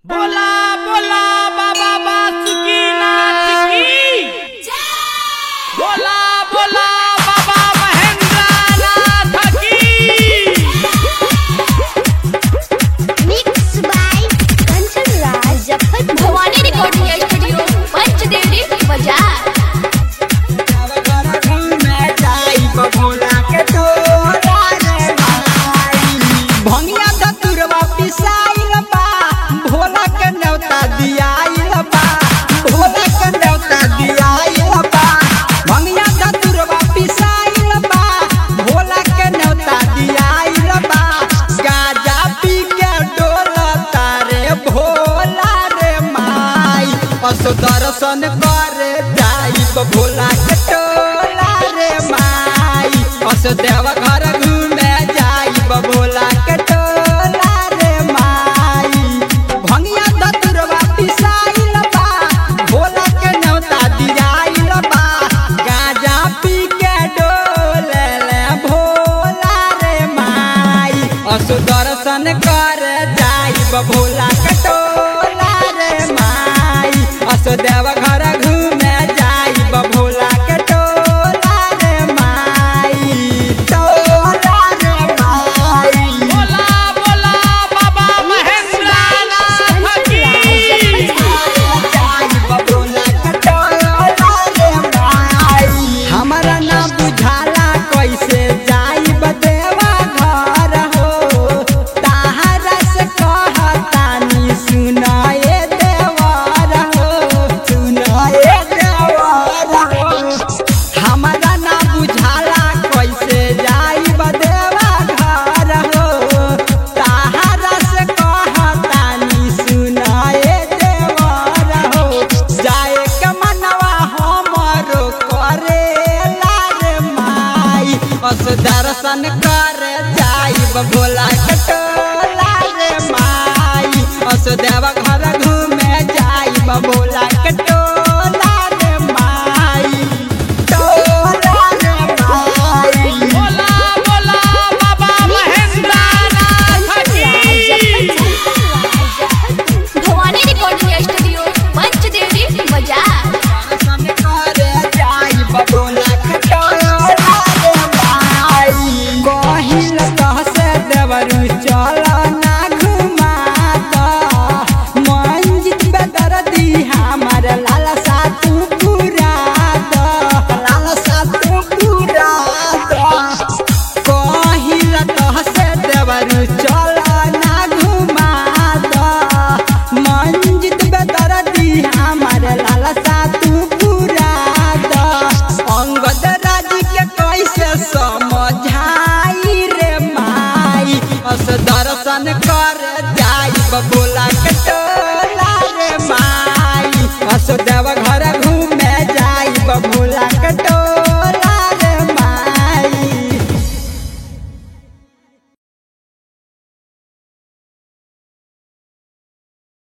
बोला बोला बाबा बासुकीनाथ की बोला बोला बाबा महेंद्रनाथ की Mixed by Kanchan Raj Jaffar Bhawani recording studio Panchdevi बाजार भंगिया दतुरवा पिसाइल बा भोला के न्योता दियाइल बा भोला के न्योता दियाइल बा भंगिया दतुरवा पिसाइल बा भोला के न्योता दियाइल बा गाजा पी के डोलता रे भोला रे माई असो दर्शन करे जाइब भोला के टोला रे माई असो देव घर घूमे जाइब भोला के टोला रे माई भंगिया दतुरवा पिसाइल बा भोला के न्योता दियाइल बा गाजा पी के डोले ले भोला रे माई असो दर्शन कर जाइब भोला के टोला रे माई असो देव घर घूमे जाइब भोला के टोला रे माई टोला रे माई बोला बोला बाबा महेंद्रनाथ की हमारा ना बुझाला कैसे जाइब देवा घर हो ताहरा से कहतानी सुनाए देवर हो सुनाए देवर हो हमारा ना बुझाला कैसे जाइब देवा घर हो ताहरा से कहतानी सुनाए देवर हो जाए के मनवा हमरो करे रे माई अस दर्शन कर जाइब भोला कटोला रे माई अस देव घर घूमे जाइब भोला कटोला रे माई टोला रे माई बोला बोला बाबा महेंद्रनाथ की भवानी रिकॉर्डिंग स्टूडियो पंचदेवी बाजार चल ना घुमा द मंजित बेदरदी हमार लालसा तू पूरा द अंगद राज के कैसे समझाई रे माई अस दर्शन कर जाइब बोला के